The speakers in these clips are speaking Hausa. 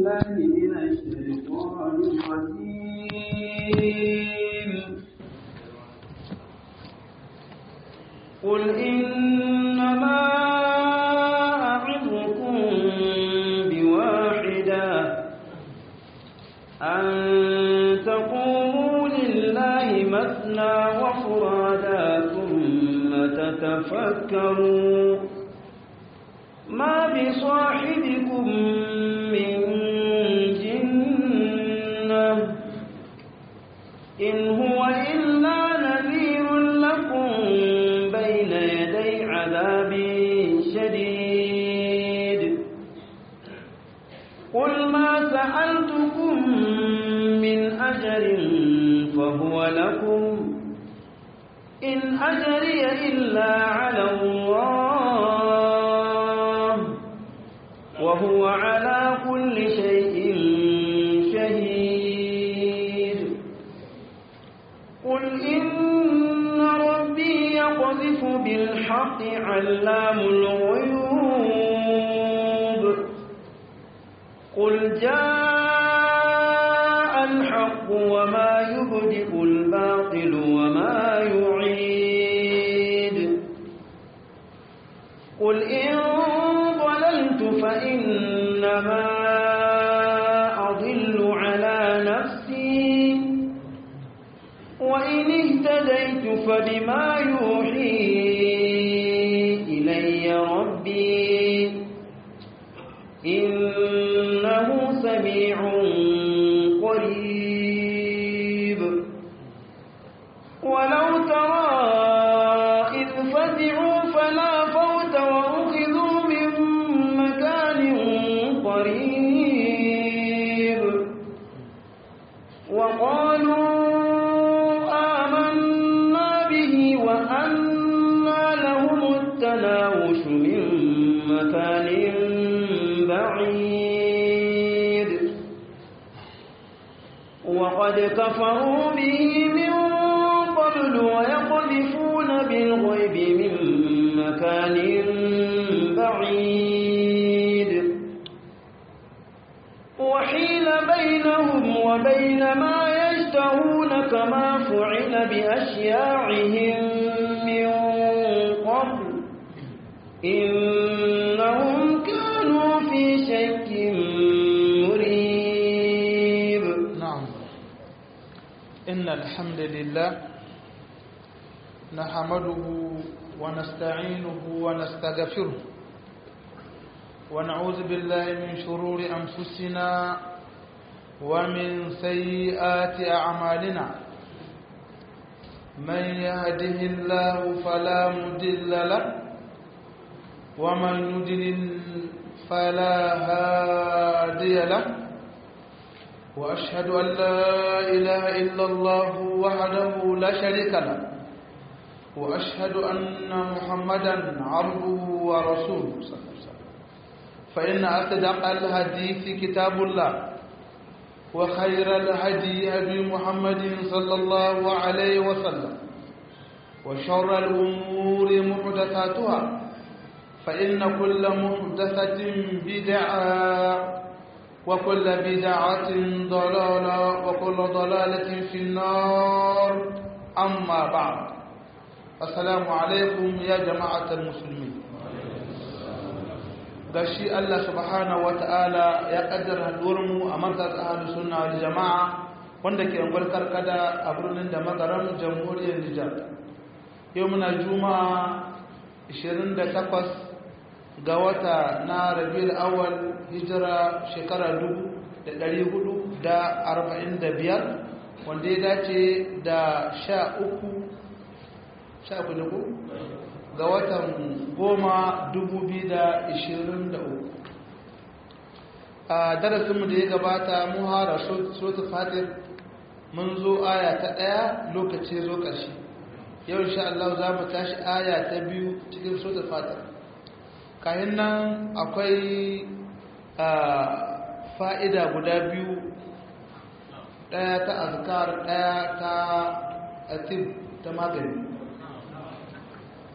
بالله من الشيطان الرجيم قل إنما أعظكم بواحدة أن تقوموا لله مثنى وفرادا ثم تتفكروا ما بصاحبكم من جنة إن هو إلا نذير لكم بين يدي عذاب شديد قل ما سألتكم من أجر فهو لكم إن أجري إلا على الله وهو على كل شيء شهيد قل إن ربي يقذف بالحق علام الغيوب قل جاء الحق وما يبدئ الباطل وما يعيد قل إن ضللت فإنما أضل على نفسي وإن اهتديت فبما يوحي إلي ربي إنه سميع قريب ولو ترى إذ فزعوا فلا فوت وأخذوا من مكان قريب وقالوا آمنا به وأنى لهم التناوش من مكان بعيد وقد كفروا به من قبل ويقذفون بالغيب من مكان بعيد وحيل بينهم وبين ما يشتهون كما فعل بأشياعهم من قبل إنهم كانوا في شك مريب نعم إن الحمد لله نحمده ونستعينه ونستغفره ونعوذ بالله من شرور أنفسنا ومن سيئات أعمالنا من يهده الله فلا مضل له ومن يضلل فلا هادي له وأشهد أن لا إله إلا الله وحده لا شريك له وأشهد أن محمدا عبده ورسوله صلى الله عليه وسلم فإن أصدق الحديث كتاب الله وخير الهدي هدي محمد صلى الله عليه وسلم وشر الأمور محدثاتها فإن كل محدثة بدعة وكل بدعة ضلالة وكل ضلالة في النار أما بعد السلام عليكم يا جماعة المسلمين gashi Allah subhanahu wata'ala ya kaddara haduwarmu a markaz ahlus sunna wal jama'a wanda ke ungwar karkada a birnin da magaram jamhuriyar Nijar yau muna juma'a 28 ga wata na Rabiul Awwal hijira shekara 1445 wanda ya dace da 13 sha uku ko ga watan goma dubu biyu da ishirin da uku a darasinmu da ya gabata mu hara sota fatir mun zo aya ta ɗaya lokaci zo ƙarshe yau insha Allah za mu tashi aya ta biyu cikin sota fatir kayan nan akwai fa'ida guda biyu ɗaya ta azkar ɗaya ta atib ta magani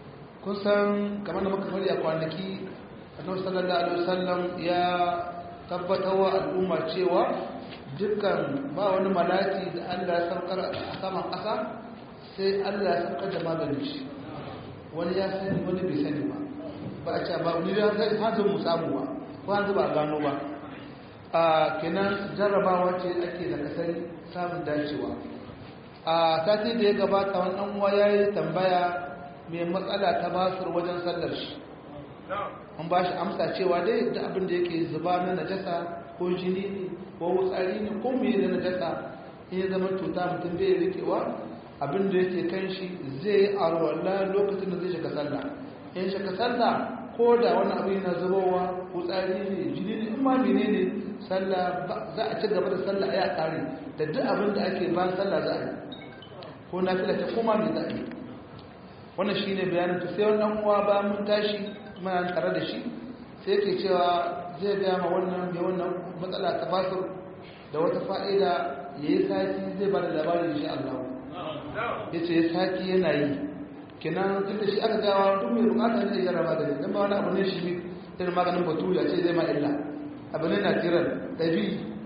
kusan kamar da muka fari a kwanaki annabi sallallahu alaihi wasallam ya tabbatarwa al'umma cewa dukkan ba wani malaki da Allah ya saukar a saman ƙasa sai Allah ya saukar da maganin shi wani ya sani wani bai sani ba ba a ce ba wani da hanzu mu samu ba ko hanzu ba a gano ba a kenan jarrabawa ce ake da kasari samun dacewa a sati da ya gabata wani ɗan uwa ya yi tambaya mai matsala ta basur wajen sallar shi an ba shi amsa cewa dai da abin da yake zuba na najasa ko jini ne ko wutsari ne ko mai na najasa in ya zama cuta mutum bai rikewa abin da yake kan shi zai yi arwala lokacin da zai shiga sallah in shiga sallah ko da wani abu yana zubowa wutsari ne jini ne in ma mene ne sallah za a ci gaba da sallah ya kare da duk abin da ake bayan sallah za a yi ko na fila ta koma mai za a yi wannan shi ne bayanin ta sai wannan uwa ba mun tashi muna tare da shi sai ke cewa zai biya ma wannan mai wannan matsala ta basir da wata fa'ida ya yi sati zai ba da labarin shi Allah ya ce ya sati yana yi kenan tun da shi aka gawa duk mai bukatar zai gara magani don ba wani abu ne shi ne irin maganin batu ya ce zai ma illa abu ne na tiran ɗabi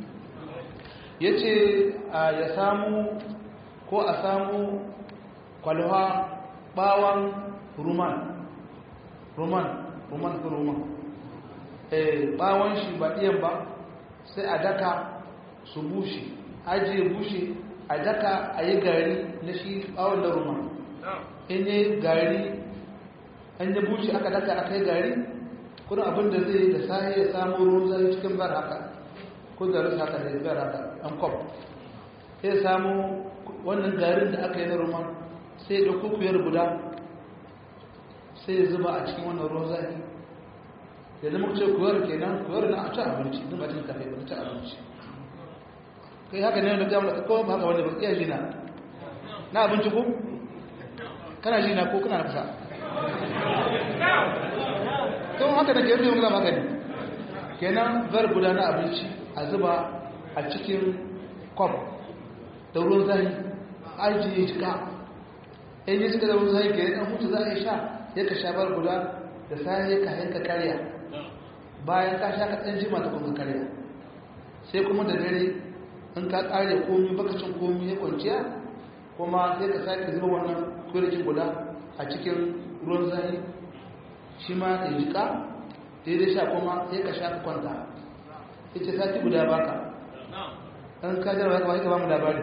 ya ce ya samu ko a samu kwalwa bawan ruman ruman ruman ko ruman bawan shi ba ɗiyan ba sai a daka su bushe ajiye bushe a daka a yi gari na shi bawon da ruman in yi gari an yi bushe aka daka a kai gari kuna abin da zai da sahi ya samu ruwan zai cikin bar haka ko da rusa haka da ya bar haka an kwab sai samu wannan garin da aka yi na ruman sai da kukuyar guda sai ya zuba a cikin wannan ruwan zafi ya zama ce kuyar kenan kuyar na a ci abinci duk ba cin kafe ba ci abinci kai haka ne wanda gama da kawai ba haka wanda ba iya jina na abinci ko kana jina ko kana nafsa kawai haka da ke yadda yi magani kenan zar guda na abinci a zuba a cikin kwab da ruwan zafi ajiye jika in yi suka zama zai gari ɗan hutu za a yi sha ya ka sha bar guda da sai ka yanka karya bayan ka sha ka ɗan jima ta kuma karya sai kuma da dare in ka ƙare komi bakacin komi ya kwanciya kuma sai ka sake zuba wannan kwirikin guda a cikin ruwan zai shi ma ya jika daidai sha kuma sai ka sha ka kwanta ita sati guda baka an ka jarawa ka ba mu labari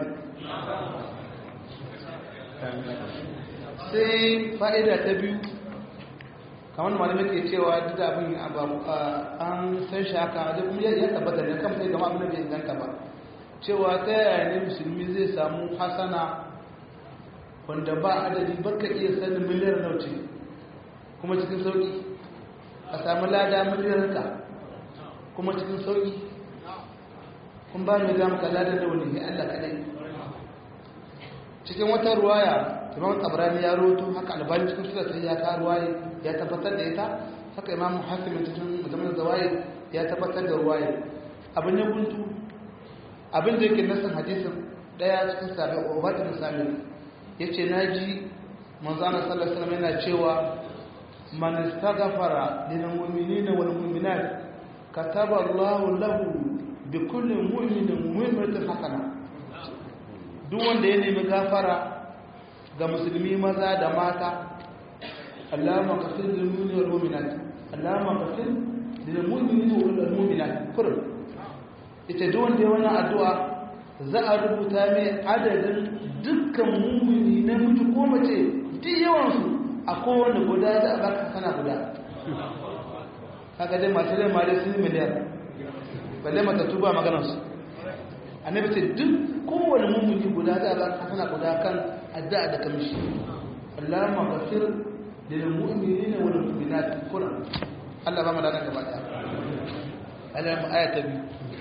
sai fa'ida ta biyu kamar malamai ke cewa duk da abin an san shi haka da kuma ya tabbata ne kan sai gama abin da bai inganta ba cewa ta yaya ne musulmi zai samu hasana wanda ba adadi baka iya sanin miliyar nauce kuma cikin sauki a samu lada miliyar ka kuma cikin sauki kun ba mai gama ka lada da wani Allah kadai cikin wata ruwaya imam tabrani ya roto haka albani cikin sura sai ya ka ruwaya ya tabbatar da ita haka imam hakim cikin musamman zawai ya tabbatar da ruwaya abin ya guntu abin da yake nasan hadisin daya cikin sabi ubatul sami yace naji manzo Allah sallallahu alaihi wasallam yana cewa man istaghfara lil mu'minina wal mu'minat kataba Allahu lahu bi kulli mu'minin mu'minatin hasana duk wanda ya nemi gafara ga musulmi maza da mata allama kafin lilmuni wal mu'minat allama kafin lilmu'minin wal mu'minat kurum ita duk wanda ya wannan addu'a za a rubuta mai adadin dukkan mu'mini na mutu ko mace duk yawan su a kowane guda da a baka sana guda kaga dai masu rai mare sun miliyar balle mata tuba maganar su annabi ce duk kowane mummuni guda za a ba hasana guda kan addu'a da kamshi Allahumma ghafir lil mu'minina wal mu'minat kuna Allah ba mu dana gaba da Allah mu aya ta biyu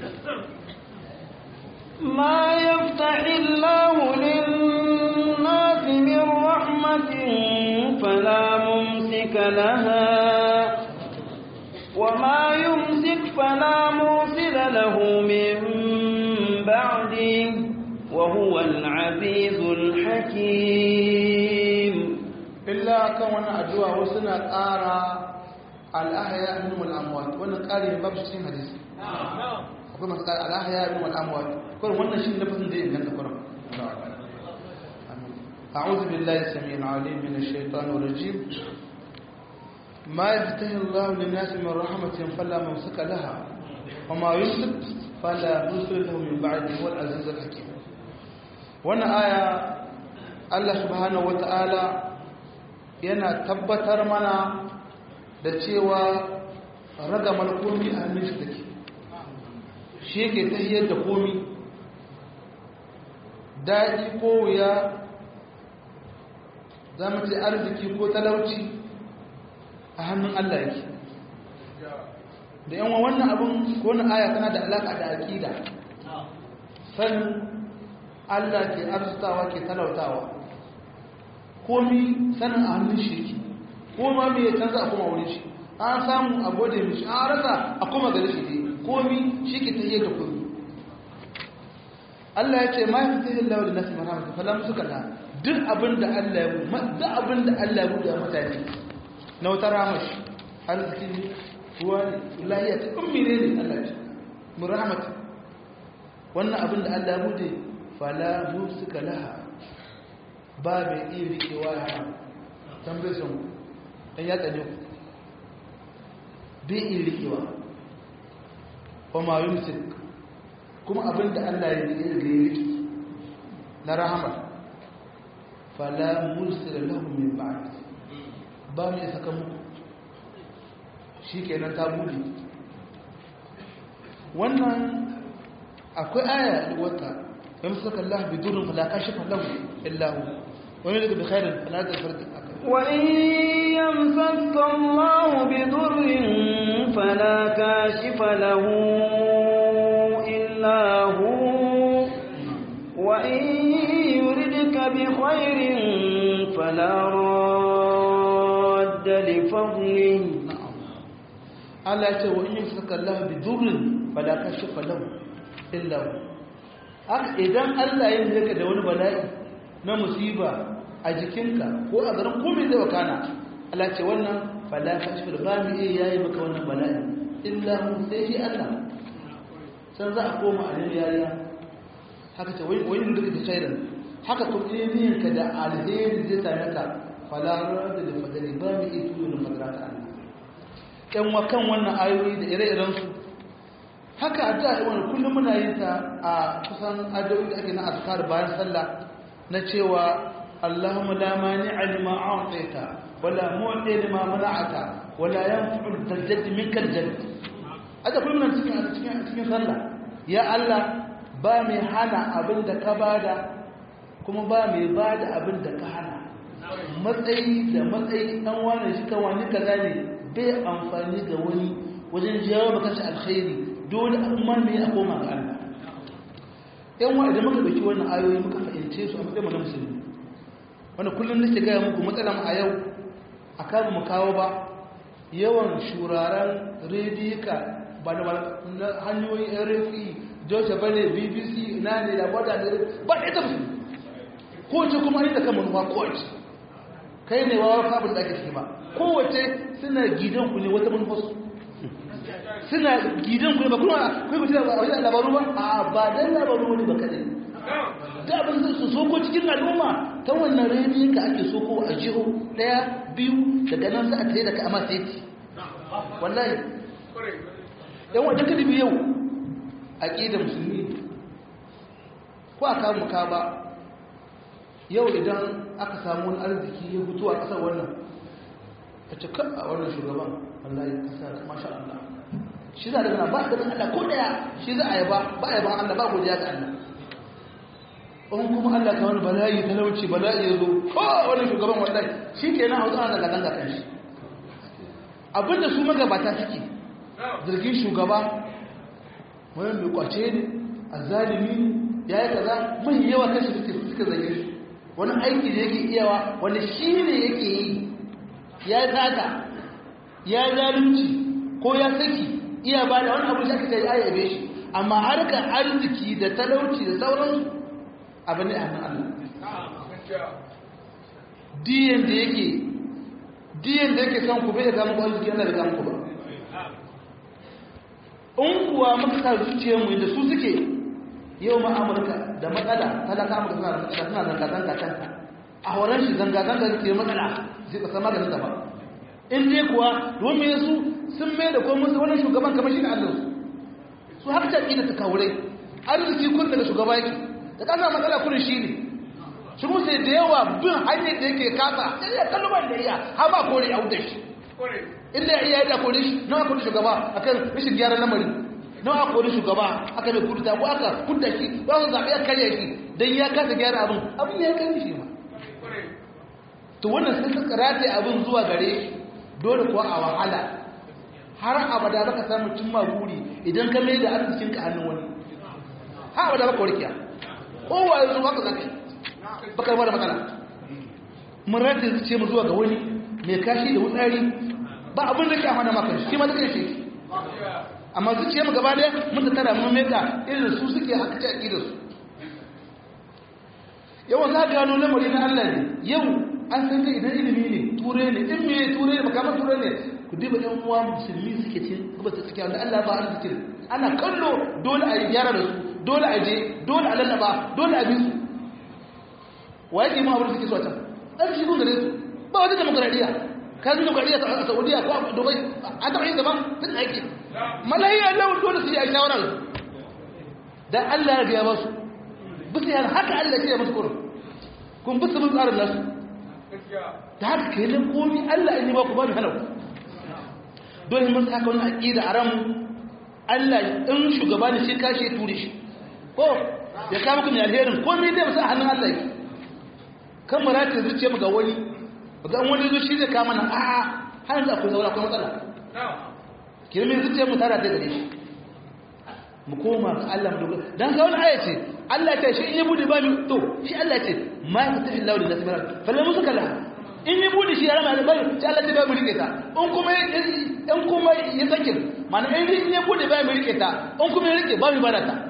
ما يفتح الله للناس من رحمة فلا ممسك لها وما يمسك فلا مرسل له من بعده وهو العزيز الحكيم إلا كون أدوى وسنة آرى الأحياء منهم الأموات وانا قال باب شيء حديث akwai masu ƙara alahaya min wal amwat kurin wannan shi lafazin da ya inganta kurin أعوذ بالله السميع العليم من الشيطان الرجيم ما يفتح الله للناس من رحمة فلا ممسك لها وما يمسك فلا مرسل له من بعده هو العزيز الحكيم wannan aya Allah subhanahu wata'ala yana tabbatar mana da cewa ragamar komi a hannun shi take shi yake tahiyar da komi daɗi ko wuya za mu ce arziki ko talauci a hannun Allah yake da yan wannan abin ko na aya tana da alaƙa da aƙida sanin Allah ke arzutawa ke talautawa komi sanin a hannun shi ko ma me ya canza a kuma wurin shi an samu a gode mishi an rasa a kuma gari shi ne komi shi ke ta da komi Allah ya ce ma ya fi lawa da nasu marhamata falam suka da duk abin da Allah ya bu duk abin da Allah ya bu da mutane na wata ramashi arziki ne ruwa ne lahiya ta ummi ne ne Allah ce mu rahmata wannan abin da Allah ya bude fala suka laha ba mai iya rikewa ya hana tambaye sun ɗan ya tsane ku bai iya rikewa wa ma yumsik kuma abin da Allah ya rike da ya rike na rahama fala mursila lahu min ba'd ba mai saka muku shikenan ta bude wannan akwai aya wata يمسك الله بدر فلا كاشف له إلا هو ويمسك بخير فلا تفرد وإن يمسك الله بضر فلا كاشف له إلا هو وإن يردك بخير فلا راد لفضله Allah ya ce wa in yamsaka Allah bi dhurrin fala kashifa lahu illa hu haka idan Allah ya yi ka da wani bala'i na musiba a jikinka ko a garin komai zai wakana Allah ce wannan fala kashfil ba mu iya yayi maka wannan bala'i illa hu sai shi Allah san za a koma a nemi yariya haka ce wani duka da shaidan haka kuma niyyar ka da alheri zai same ka fala rada da fadali ba mu iya tuyo da fadara ta Allah yan wakan wannan ayoyi da ire-irensu haka addu'a wani kullum muna yin ta a kusan addu'o'i da ake na azkar bayan sallah na cewa Allahumma la mani'a lima a'taita wala mu'ti lima mana'ata wala yanfa'u al-jadd minka al-jadd ada kullum nan cikin cikin cikin sallah ya Allah ba mai hana abin da ka bada kuma ba mai bada abin da ka hana matsayi da matsayi dan wani shi kan wani kaza ne bai amfani ga wani wajen jawo maka shi alkhairi dole amma me a koma ga Allah yan wa idan muka dauki wannan ayoyi muka fahimce su a matsayin na musulmi wanda kullum nake gaya muku matsalar a yau a kan mu kawo ba yawan shuraren rediyika ba da hanyoyin rfi deutsche welle bbc na ne da wadda ne ba da ita musulmi kowace kuma ne da kan manuwa kowace kai ne wawa kafin da ake ciki ba kowace suna gidanku ne wata manufarsu suna gidan ku ne ba kuma kai mutum a wajen labaru ba a ba dan labaru wani ba kadai da abin da su soko cikin al'umma ta wannan rediyon ka ake soko a jiho daya biyu daga nan za a tsaye da ka amma sai wallahi yan wajen ka dubi yau aqida musulmi ko a kawo muka ba yau idan aka samu wani arziki ya fito a kasar wannan a cikin a wannan shugaban wallahi kasa masha Allah shi za a daga ba da Allah ko daya shi za a yaba ba a yaban Allah ba godiya ga Allah in kuma Allah ta wani bala'i talauci bala'i ya zo ko wani shugaban wallahi shi ke nan hausa ana ganga kan shi abinda su magabata suke zargin shugaba wani mai kwace ne a zalimi ne ya yi kaza mai yawa kan shi suke suka zage shi wani aiki da yake iyawa wani shi ne yake yi ya yi tsada ya yi zalunci ko ya saki iya ba da wani abu da aka yi ayyabe shi amma harkar arziki da talauci da sauransu abu ne a hannun Allah diyan da yake diyan da yake son ku bai da gamu arziki yana da gamu ba in kuwa muka sa zuciyarmu da su suke yau ma amurka da matsala talaka amurka suna da matsala suna zanga-zanga kanta a horon shi zanga-zanga da ke matsala zai kasa maganin ta ba in dai kuwa domin su sun mai da kuma musu wani shugaban kamar shi ne allah su haka ta ƙi da ta kawurai arziki kun daga shugaba yake da kasa matsala kurin shi ne shi kuma sai da yawa bin hanyar da yake kasa sai ya kalmar da iya har ba kore a wutar shi inda ya iya da kore shi nawa kore shugaba akan rashin gyaran lamari nawa kore shugaba aka mai kurta ko aka kudda shi ba su zaɓi ya karya shi don ya kasa gyara abin abin ya kai shi ma to wannan sai suka rataye abin zuwa gare shi dole kuwa a wahala har abada baka samu cimma buri idan ka mai da arzikin ka hannun wani har abada baka warkiya kowa yanzu haka zaka yi baka yi da matsala mun rataye zuciya mu zuwa ga wani mai kashi da wutsari ba abin da ke amana maka shi ma duka shi amma zuciya mu gaba daya mun tattara mun meka irin su suke haka ta da su yawan za gano lamari na Allah ne yau an san kai idan ilimi ne ture ne in me ture ne makamar ture ne ku diba ɗan uwa musulmi suke cin gaba ta suke wanda Allah ba arziki ana kallo dole a yi gyara da su dole a je dole a lallaba dole a bi su wa yake ma abin da suke so a can an shi kun gare su ba wata demokradiyya ka zai demokradiyya a saudiya ko a dubai a taɓa yin zaman tun aiki malayi allah dole su yi a shawarar dan allah ya gaya ba su bisa yana haka allah ce ya musu kurin kun bisa mun tsarin nasu da haka ke nan komi allah in yi ba ku ba ni hana ku dole mun saka wani aƙida a ranmu allah in shugaba ne shi kashe ture shi ko ya kama kuma alherin komi dai musa a hannun allah yake kan marata zuciya mu ga wani ga wani zo shi zai kama nan a'a har yanzu akwai zaura akwai matsala kirmin zuciya mu tara da gare shi mu koma ga Allah mu dogara dan ga wani aya ce Allah ta shi in ya bude ba mi to shi Allah ce ma yaftahi Allahu lin nasi barak falan musuka la in ya bude shi ya rama da bari sai Allah ta ba mu rike ta in kuma in kuma ya sakin mana in ya bude ba mu rike ta in kuma ya rike ba mu bada ta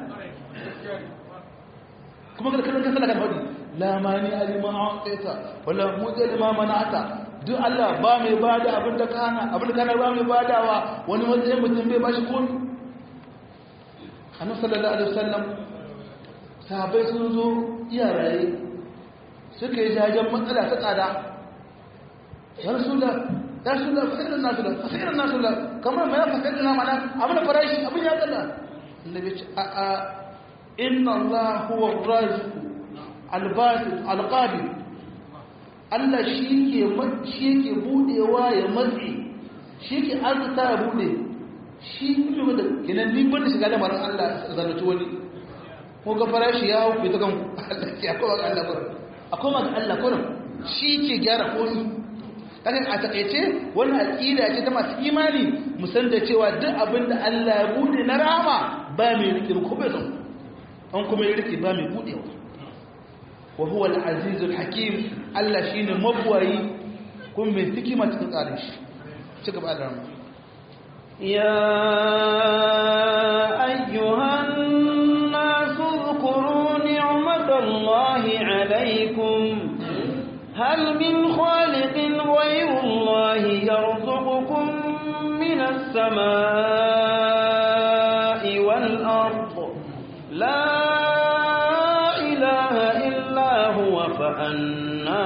kuma kada kallon kasa kan hadi la mani alima a'ta wala mudal ma mana'ata duk Allah ba mai bada abin da kana abin da kana ba mai badawa wani matsayin mutum bai bashi komai annabi sallallahu alaihi wasallam sahabbai sun zo iyaraye suka yi jajen matsala ta tsada ya rasulullah ya rasulullah fasirin nasu da fasirin nasu da kamar mai fasirin na mana abin da farashi abin ya tsada annabi ce a'a inna Allah huwa ar-raziq al-basit al-qadir Allah shi ke shi ke budewa ya matsi shi ke arzuta ya bude shi kuma da kinan ni banda shiga da maran Allah zalunci wani ko ga farashi ya hau ta kan Allah ya kowa ga Allah kurin akwai ma ga Allah kurin shi ke gyara komi kaga a takeice wannan aqida ce ta masu imani mu san da cewa duk abin da Allah ya bude na rama ba mai rike ko bai san an kuma ya rike ba mai budewa wa huwa al-azizul hakim Allah shine mabwayi kun mai hikima cikin tsarin shi ci gaba da rama يا أيها الناس اذكروا نعمة الله عليكم هل من خالق غير الله يرزقكم من السماء والأرض لا إله إلا هو فأنا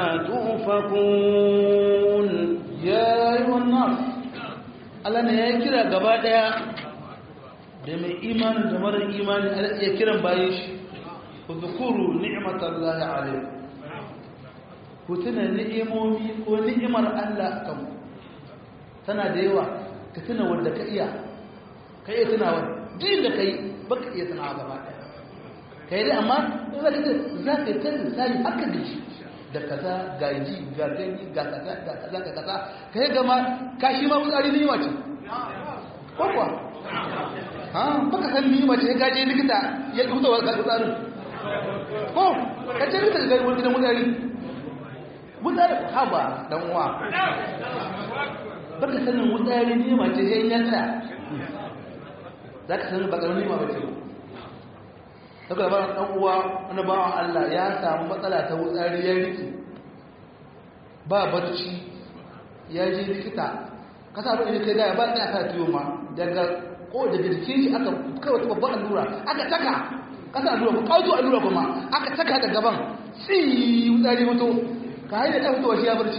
تؤفكون يا أيها الناس Allah ne ya kira gaba daya da mai imanin da mara imani ya kiran bayan shi ku zukuru ni'matallahi alaikum ku tuna ni'imomi ko ni'imar Allah kan tana da yawa ka tuna wanda ka iya ka iya tuna wanda din da kai baka iya tuna gaba daya kai dai amma za ka za ka ta misali haka da shi da kaza ga ji ga gani ga kaza ga kaza ga kaza kai gama kashi ma fitsari ne wace ko kuwa ha baka san ni wace ga je likita ya kuta wa fitsarin ko ka ce likita ga wani gidan fitsari fitsari haba dan uwa baka sanin fitsari ne wace sai ya tsaya zaka sanin baka wani ma bace daga ba dan uwa wani bawan Allah ya samu matsala ta wutsari ya riki ba barci ya je likita kasa abin da kai gaya ba ta aka tiyo ma daga ko daga jikin shi aka kawai ta babban allura aka taka kasa allura ko kawo allura kuma aka taka da gaban tsi wutsari mutu ka haida ɗan fitowa shi ya barci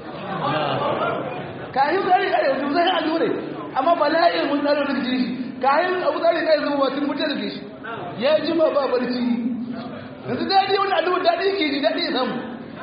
ka yi wutsari ka yi wutsari allura amma ba la'ayin wutsari da jikin shi ka yi wutsari ka yi zama ba tun mutu da shi ya ji ma ba barci yanzu daɗi wani allura daɗi ke ji daɗi ya samu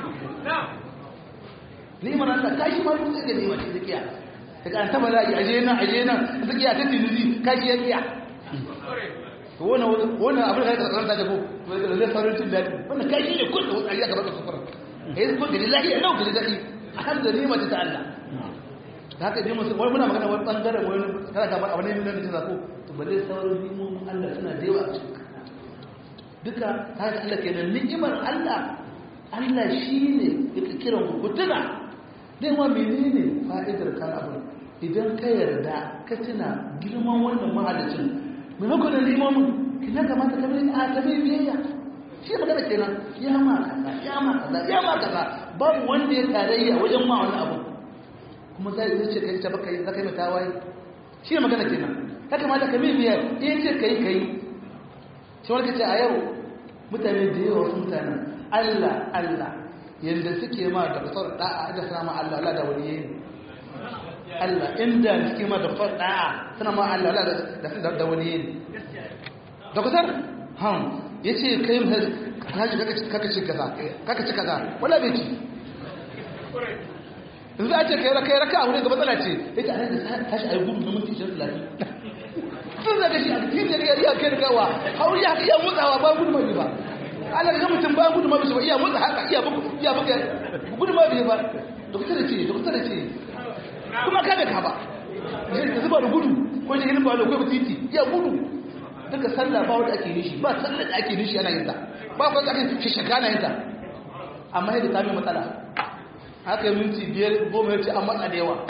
ni'imar Allah kashi ma duk da ni'imar shi zakiya daga an taba zai aje nan aje nan zakiya ta tinuzi kashi ya kiya to wannan wannan abin da ka karanta da ko to zai faru tun dadi wannan kashi ne kun da wani aka baka sufura eh ko da lillahi ya dauka da dadi alhamdulillah ni'imar ta Allah da haka dai musu wai muna magana wani bangare wani kana ga abin ne nan da ko to balle sauran ni'imomin Allah suna da yawa duka haka Allah kenan ni'imar Allah Allah shi ne yake kiran ku tuna dai wa menene fa'idar kan abin idan ka yarda ka tuna girman wannan mahalicin maimakon da limomin kina kamata ka mai a tabi biyayya shi magana kenan ya ma kaza ya ma kaza ya ma kaza babu wanda ya tarayya wajen ma wani abu kuma zai zai ce kai ta baka yi zaka yi mata waye shi magana kenan ya kamata ka mai biyayya in ce kai kai shi wani kace a yau mutane da yawa wasu mutanen Allah Allah yadda suke ma da fasar da'a da sana ma Allah Allah da waliye Allah inda suke ma da fasar da'a sana ma Allah Allah da da waliye da kusar han yace kai mu kaji kaka ci kaza kaka ci kaza wala bai ci in za a ce kai kai raka aure ga matsala ce yace a da tashi ayi gudu na minti 20 sun zaga shi a cikin da ya kai da kawa hauri ya iya mutsawa ba gudu mai ba ana ga mutum ba gudu ma bisa ba iya motsa haka iya bugu iya buga gudu ma bisa ba dokta da ce dokta da ce kuma ka da ka ba zai zuba da gudu ko shi hilin ba da ko titi iya gudu duka sallah ba wanda ake nishi ba sallah da ake nishi ana yin ta ba ko ake shi shaka na yin ta amma yadda ta mai matsala haka yi minti biyar goma ya ce an matsa da yawa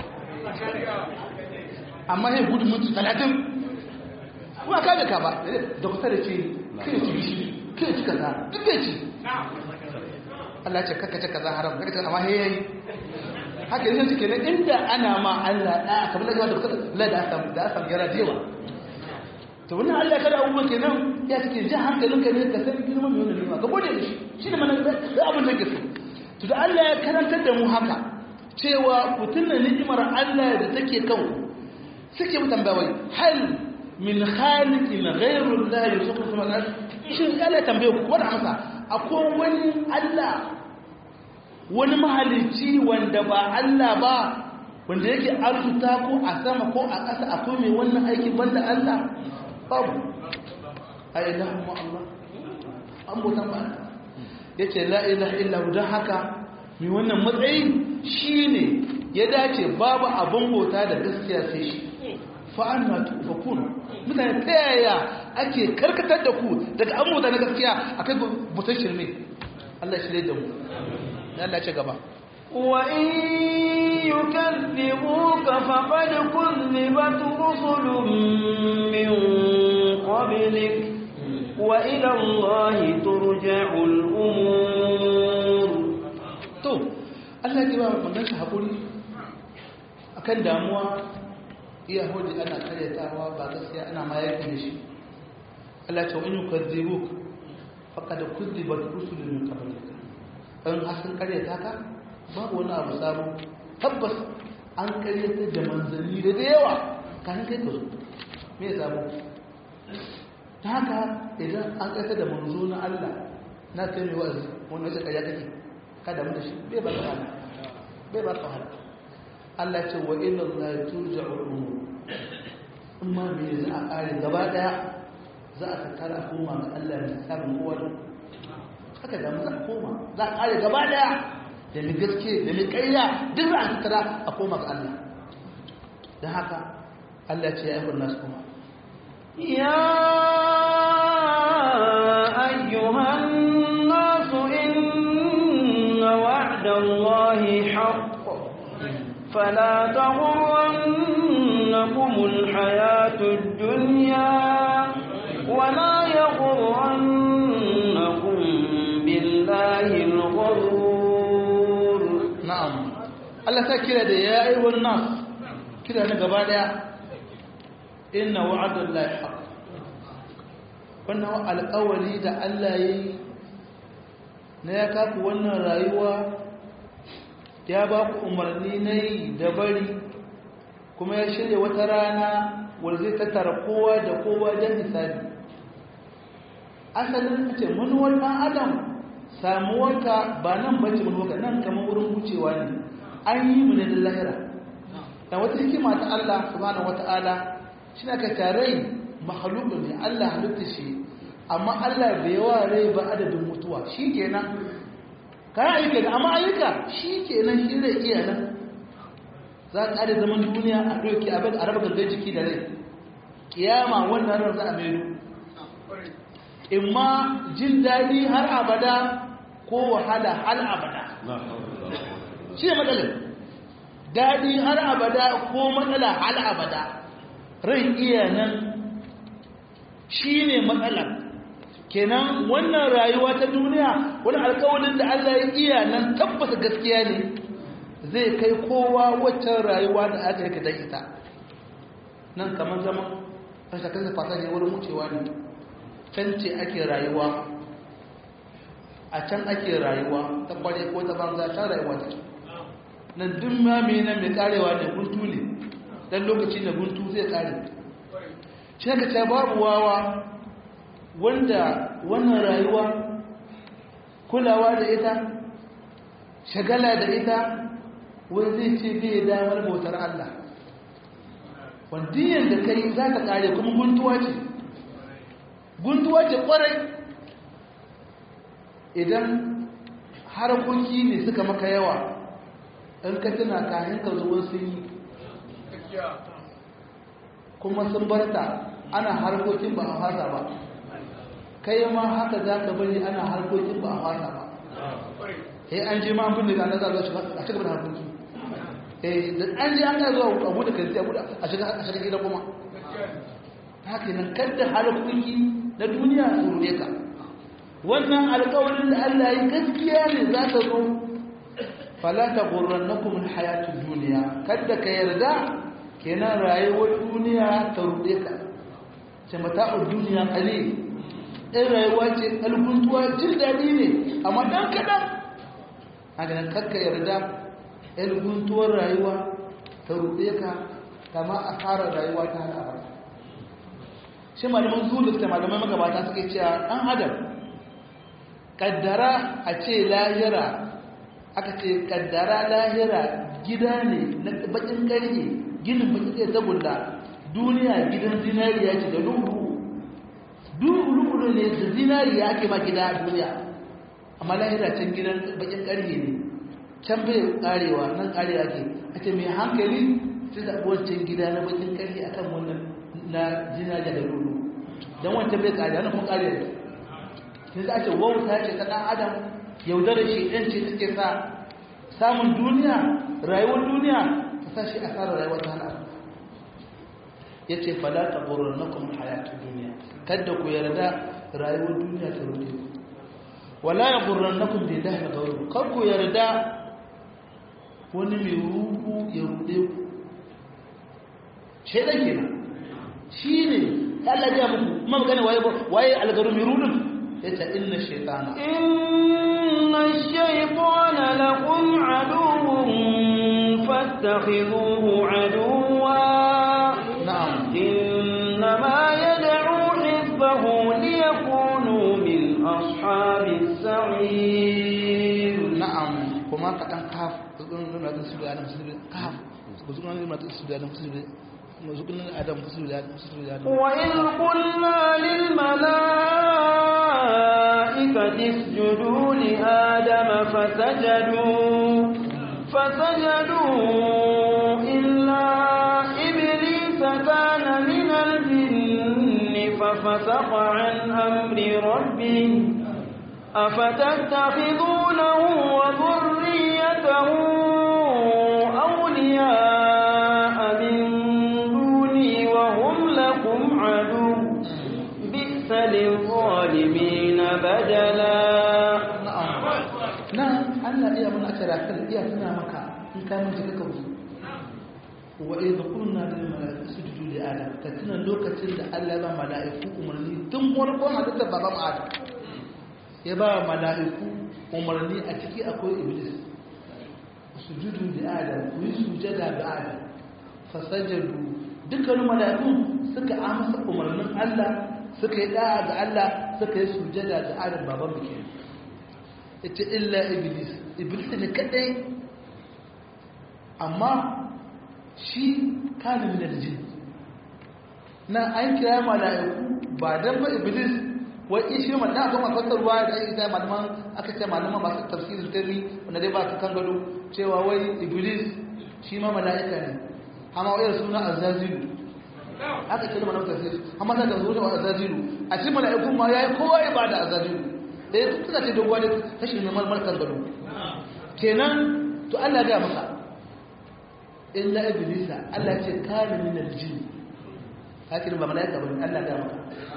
amma yadda gudu minti talatin kuma ka da ka ba dokta da ce kai ci gishiri kai ci kaza duk bai ci Allah ce kaka ce kaza haram kaka ce amma he yayi haka yanzu cike ne inda ana ma Allah da kamar da da la da asam da asam yara dewa to wannan Allah kada abubuwa kenan ya cike ji hankalin ka ne ka san girman mai wannan nima ka gode da shi shi ne mana da abin da ke so to da Allah ya karantar da mu haka cewa ku tunna ni'imar Allah da take kan suke mu tambawai hal min khaliqin ghayru Allah yusufu sama shin Allah tambaye ku wanda amsa akwai wani Allah wani mahalicci wanda ba Allah ba wanda yake arzuta ko a sama ko a ƙasa akwai mai wannan aiki banda Allah babu ai ilahu ma Allah an bautan ba yace la ilaha illa hu dan haka mai wannan matsayi shine ya dace babu abin bauta da gaskiya sai shi fa anna tufakun mutane ta yaya ake karkatar da ku daga an mutane gaskiya a kai butan shirme Allah shirye da mu Allah ce gaba وإن يكذبوك فقد كذبت رسل من قبلك وإلى الله ترجع الأمور to Allah ya ba manzon shi hakuri akan damuwa iya hoji ana karyatawa ba gaskiya ana ma yaki da shi Allah ta wani yukazzibuk faqad kuzzibat rusulun min qablik an hasan karyata ka babu wani abu sabo tabbas an karyata da manzanni da da yawa kan kai ka zo me ya sabo ta haka idan an karyata da manzo na Allah na kai mai wa'azi wani wace karya kake kada mu da shi bai ba ka wahala bai ba ka wahala Allah ce wa ila Allah turja'u umur amma me za a kare gaba daya za a tattara a koma ga Allah ne sabon kowa da haka da mu za a koma za a kare gaba daya da mi gaske da mi kayya duk za a tattara a koma ga Allah dan haka Allah ce ya ayyuhan nas kuma يا أيها الناس إن وعد الله حق فلا تغرنكم الحياة الدنيا ولا يغرنكم بالله الغرور na'am Allah ta kira da ya ayyuhan nas kira na gaba daya inna wa'adallahi haqq wannan alƙawari da Allah ya yi na ya kaku wannan rayuwa ya ba ku umarni na yi da bari kuma ya shirya wata rana wanda zai tattara kowa da kowa don hisabi asalin ce manuwar ɗan adam samuwarka ba nan bace manuwarka nan kamar wurin wucewa ne an yi mu ne da lahira da wata hikima ta Allah subhanahu wata'ala shi na ka tarai mahalubu ne Allah halitta shi amma Allah bai yawa rai ba adadin mutuwa shi kenan kayan ayyuka da amma ayyuka shi kenan shi zai iya nan za ka ƙare zaman duniya a ɗauki abin a raba gangan jiki da rai kiyama wannan ran za a maido in ma jin daɗi har abada ko wahala har abada shi ne matsalar daɗi har abada ko matsala har abada rai iya nan shi ne matsalar kenan wannan rayuwa ta duniya wani alkawalin da Allah ya iya nan tabbata gaskiya ne zai kai kowa waccan rayuwa da aka yake dan ita nan kamar zama rashin kan fata ne wurin wucewa ne can ce ake rayuwa a can ake rayuwa ta kware ko ta banza ta rayuwa take nan duk ma mai nan mai karewa ne guntu ne dan lokaci na guntu zai kare shi ka ce babu wawa wanda wannan rayuwa kulawa da ita shagala da ita wai zai ce bai damar bautar Allah wandiyan da kai za ta kare kuma guntuwa ce guntuwa ce kwarai idan harkoki ne suka maka yawa in ka tuna kayan ka zuwa sun yi kuma sun barta ana harkokin ba a fasa ba kai ma haka za ka bari ana harkokin ba a fasa ba eh an je ma abin da na za a shiga da harkoki eh da an je an ga zuwa abu da kai abu a shiga a shiga gida kuma haka nan kadda harkoki na duniya su rune ka wannan alƙawarin da Allah ya gaskiya ne za ta zo fala ta gurrannakum alhayatud dunya kadda ka yarda kenan rayuwar duniya ta rude ka ce mata'ud duniya qalil ɗin rayuwa ce alguntuwa jin daɗi ne amma ɗan kaɗan a ganin kakka yarda alguntuwar rayuwa ta ruɗe ka kama a fara rayuwa ta hana ba shi malaman zulu da malaman magabata suke cewa ɗan adam kaddara a ce lahira aka ce kaddara lahira gida ne na bakin ƙarfe ginin bakin ƙarfe tagulla duniya gidan zinariya ce da lubu duhu ne da zinariya ake ma gida a duniya amma lahira can gidan bakin ƙarfe ne can bai karewa nan karewa ke a ce mai hankali sai da wancan gida na bakin ƙarfe akan wannan na zinariya da lulu don wancan bai karewa na kuma karewa ne sai za a ce wauta ce ta ɗan adam yaudarar shi ɗan ce take sa samun duniya rayuwar duniya ta sa shi asarar rayuwar ta hana ya ce falata burin na kuma hayatun duniya kadda ku yarda rayuwar duniya ta rude ku wala ya burin na kuma da ya gauru kar ku yarda wani mai ruku ya rude ku shaidan kenan shi ne Allah ya muku kuma magana waye waye algaru mai rudin yace inna shaytana inna shaytana lakum aduwwun fattakhidhuhu aduwwa na'am إنما يدعو حزبه ليكونوا من أصحاب السعير na'am kuma ka dan kaf zugun nan su da adam su da kaf zugun nan su da adam su da zugun nan adam su da adam su da adam وإذ قلنا للملائكة اسجدوا لآدم فسجدوا فسجدوا إلا إبليس كان من الجن ففسق عن أمر ربه أفتتخذونه وذريته أولياء من دوني وهم لكم عدو بئس للظالمين بدلا na'am nan Allah iya mun aka rafin iya tuna maka in ka mun jika ka wuce wa idh qulna lil malaikati isjudu li adam ka tuna lokacin da Allah ya ba malaiku umarni tun farkon halittar baban adam ya ba malaiku umarni a ciki akwai iblis sujudu li adam ku yi sujada ga adam fasajadu dukkanin malaiku suka amsa umarnin Allah suka yi da'a ga Allah suka yi sujada ga adam baban mu kenan ita illa iblis iblis ne kadai amma shi kana min aljin na an kira mala'iku ba dan ba iblis wai shi ma da kuma fassarwa da ita malaman aka ce malaman masu tafsirin tari wanda dai ba su kan gado cewa wai iblis shi ma mala'ika ne amma wai suna azazilu aka ce malaman tafsir amma da zuwa azazilu a cikin mala'iku ma yayi kowa ya bada azazilu da ya suka ce dogon ne tashi ne malmar kan gado kenan to Allah ya ga maka illa iblisa Allah ce kana min aljin hakin ba malaika bane Allah ga maka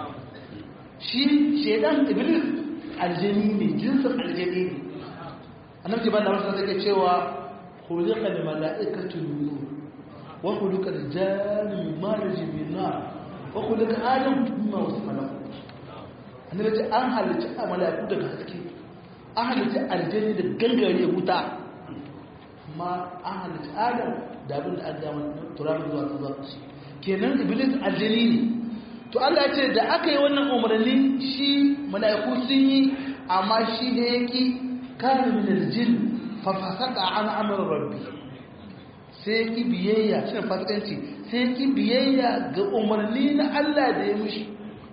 shi shedan iblis aljani ne jinsin aljani ne annabi ba da wasu take cewa khuliqa lil malaikatu nur wa khuliqa lil janni min marj min nar wa khuliqa adam mimma wasfa lahu annabi ce an halitta malaiku daga haske an halitta aljani da gangare wuta amma an halitta adam da abin da an gama turamin zuwa ta zuwa kenan iblis aljini ne to Allah ya ce da aka yi wannan umarni shi mala'iku sun yi amma shi ne yaki kana min aljin fa fasaka an amr rabbi sai yaki biyayya shi fasikanci sai yaki biyayya ga umarni na Allah da ya mushi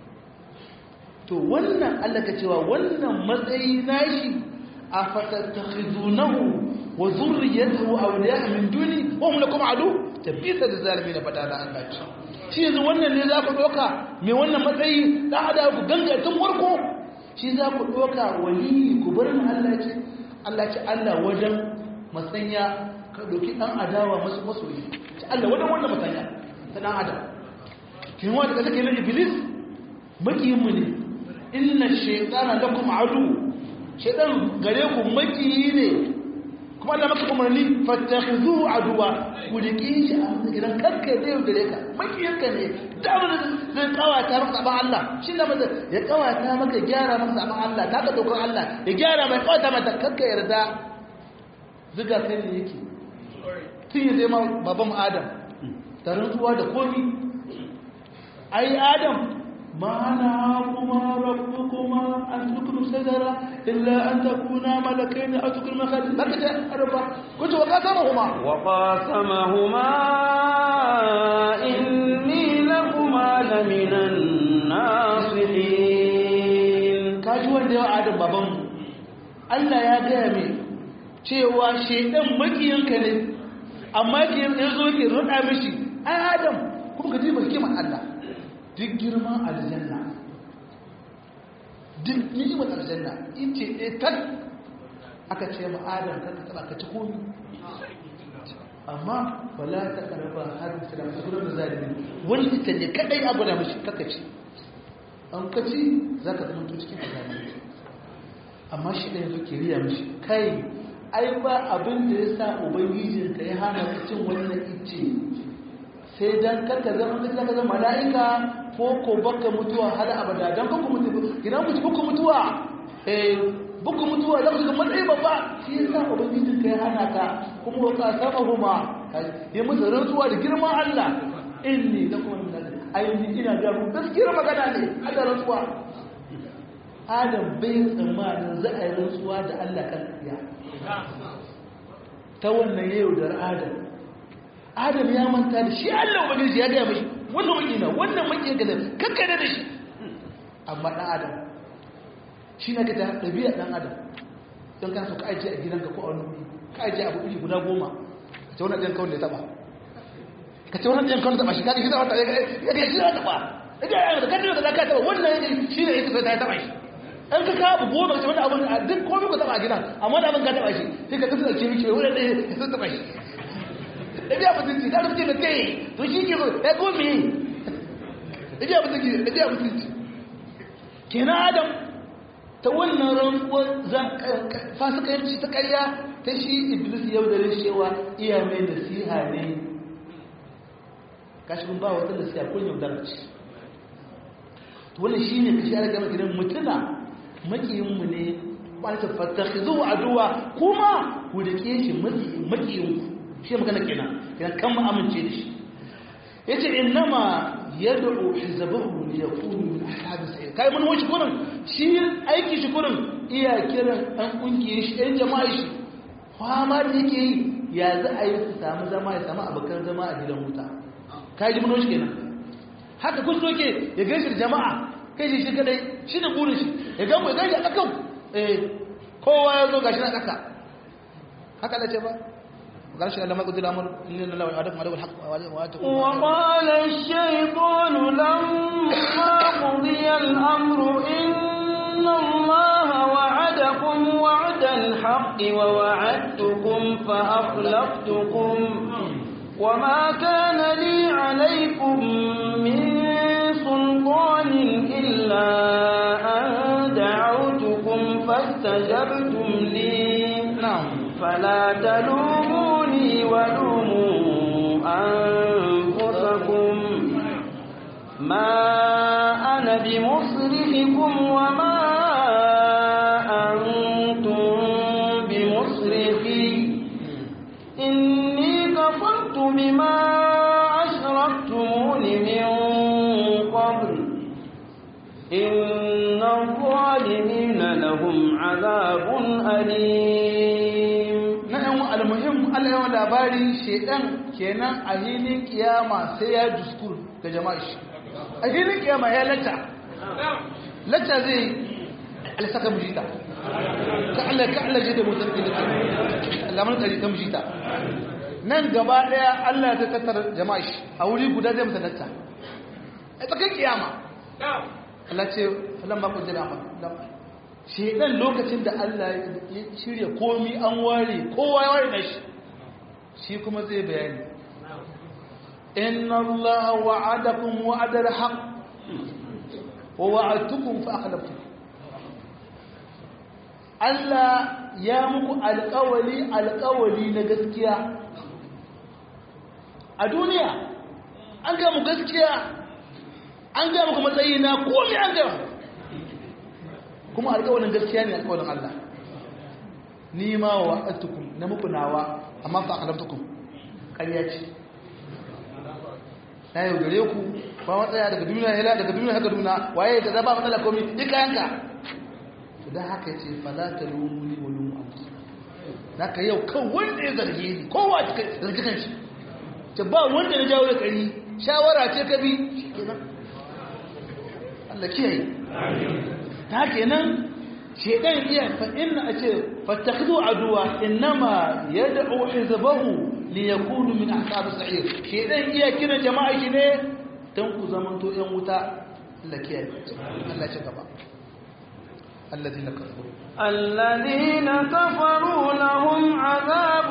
to wannan Allah ka cewa wannan matsayi nashi a fatattakhizunahu wa zurriyatuhu awliya min duni wa hum lakum adu tabisa da zalimin fada da Allah ce shi yanzu wannan ne za ku doka me wannan matsayi da hada ku ganga tun farko shi za ku doka wali ku bar ni Allah ce Allah ce Allah wajen masanya ka doki dan adawa masu masoyi ce Allah wajen wannan masanya ta dan adam kin wanda kake na iblis makiyin mu ne inna shaytana lakum adu shaytan gare ku makiyi ne kuma Allah maka umarni fattakhizuhu aduwa ku riki shi a idan kanka zai yaudare ka makiyanka ne da wani zai kawata maka saban Allah shi da mata ya kawata maka gyara maka saban Allah ta ka dokar Allah ya gyara mai kawata mata kanka yarda ziga kai ne yake tun ya zai ma baban Adam da rantsuwa da komi ai Adam ما نهاكما ربكما أن تكونوا شجرة إلا أن تكونا ملكين أو تكونوا خالدين بكت أربع كنت وقاسمهما وقاسمهما إني لكما لمن الناصحين kaji wanda ya adam baban Allah ya gaya mai cewa shedan makiyanka ne amma yake yazo yake rada mishi ai adam kuma ka ji ba kiman Allah duk girman aljanna duk ni'imar aljanna in ce ɗaya tak aka ce ma adam kan ka ka ci komi amma wala ta karaba har da ta gudu da zalimi wani ita ne kadai abu da mashi kaka ci an ka ci za ka zama to cikin azami amma shi ɗaya zo ke riya mashi kai ai ba abin da ya sa ubangijinka ya hana cin wannan ice sai dan karka zama da zaka zama mala'ika ko ko baka mutuwa har abada dan ku mutu idan ku ku mutuwa eh buku mutuwa za ku ga matsayi babba shi yasa ubangijin kai hana ka kuma wa ka saba huma ya musu rantsuwa da girman Allah inni lakum min ayyuni ina ga ku gaskiyar magana ne ada rantsuwa Adam bai tsammanin za a yi rantsuwa da Allah kan ya ta wannan yau da Adam adam ya manta da shi allah ubangiji ya gaya mashi wannan makina wannan makina ga kakkare da shi amma ɗan adam shi na gata ɗabi'a ɗan adam don kan so ka ajiye a gidanka ko a wani ka ajiye abu iri guda goma ka ce wani ɗan kawai da ya taɓa ka ce wani ɗan kawai da taɓa shi ka ji zama ya ga shi ya taɓa ya ga yana da kan da ka taɓa wannan ya shi ne ya taɓa ya taɓa shi an ka kawo abu goma ka ce wani abu a duk komai ku taɓa a gidan amma da abin ka taɓa shi sai ka tafi da ke miki wani ɗaya ya taɓa shi ɗabi'a mutunci da rufe da kai to shi ke ya gome ɗabi'a mutunci ɗabi'a mutunci kenan adam ta wannan rantsuwar fasikanci ta ƙarya ta shi iblis yau da cewa iya mai nasiha ne kashi kun ba wata da siya kun yaudara ce to wannan shine kashi ala gama gidan mutuna makiyin mu ne ba ta fatakhizu aduwa kuma ku rike shi makiyin ku shi magana kenan kenan kan mu amince da shi yace innama yad'u hizbahu li yakunu min ashabis sa'ir kai mun wuce kurin shi aiki shi kurin iya kiran dan kungiyar shi ɗan jama'a shi fama da yake yi ya za a yi su samu zama ya samu abokan zama a gidan wuta kai ji mun wuce kenan haka kun so ke ya gaishe da jama'a kai shi shi kadai shi da burin shi ya gamu ya gaishe a kakan eh kowa ya zo gashi na kaka haka da ce ba قال شيء لما قلت الامر ان الله وعدكم عليه الحق واتكم وقال الشيطان لما قضي الامر ان الله وعدكم وعد الحق ووعدتكم فاخلفتكم وما كان لي عليكم من سلطان الا ان دعوتكم فاستجبتم لي نعم فلا تلوموني ولوموا أنفسكم ما أنا بمصرخكم وما أنتم بمصرخي إني كفرت بما أشركتمون من قبل إن الظالمين لهم عذاب أليم na yan almuhim Allah yawan labari shedan kenan a hilin kiyama sai ya duskur ga jama'a shi a hilin kiyama ya lacca lacca zai alisaka mujita ka Allah ka Allah jida mutum da Allah mun kari ta mujita nan gaba daya Allah ya tattara jama'a shi a wuri guda zai masa lacca a tsakan kiyama Allah ce falan ma kun jira shedan lokacin da Allah ya shirya komi an ware kowa ya ware nashi shi kuma zai bayani inna Allah wa'adakum wa'adal haqq wa wa'adtukum fa akhlaftum Allah ya muku alƙawali alƙawali na gaskiya a duniya an ga mu gaskiya an ga muku matsayi na komai an ga mu kuma alƙawarin gaskiya ne alƙawarin Allah ni ma wa atukum na muku nawa amma fa akalaftukum ƙarya ce na yau gare ku ba matsaya daga duniya hela daga duniya haka duniya waye da zaba matsala komi duk kayanka to dan haka yace fala talumuni wa lumu anfusakum naka yau kan wanda ya zarge ni kowa ta zargi kanshi ce ba wanda na jawo da kari shawara ce ka bi shikenan Allah kiyaye ta kenan shedan iya fa inna ace fattakhidhu aduwa inma yad'u hizbahu li yakunu min ashab sa'ir shedan iya kira jama'a shi ne dan ku zamanto yan wuta Allah kiyaye Allah ci gaba الذين كفروا الذين كفروا لهم عذاب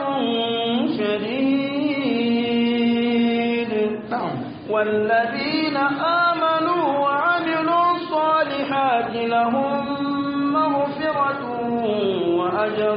شديد نعم والذين آمنوا وعملوا الصالحات لهم مغفرة وأجر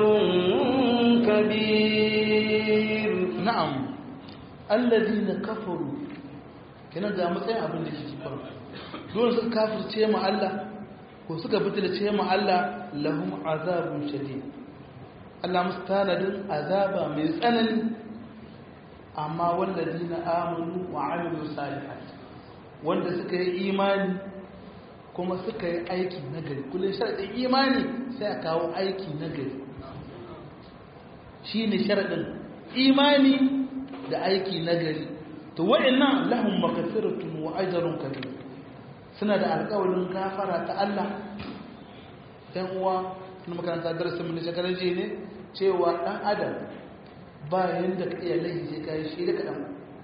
كبير na'am allazina kafaru kenan da matsayin abin da ke faru dole suka kafirce mu Allah ko suka butulce mu Allah lahum azabun shadid Allah musu tanadin azaba mai tsanani amma wallazina amanu wa amilu salihat wanda suka yi imani kuma suka yi aiki nagari kullum sharadin imani sai a kawo aiki nagari shine sharadin imani da aiki nagari to wa'annan lahum maghfiratun wa ajrun kabir suna da alƙawarin gafara ta Allah ɗan uwa na makaranta darasin mun shekarar je ne cewa ɗan adam ba yanda ka iya laifi sai kai shi da kaɗan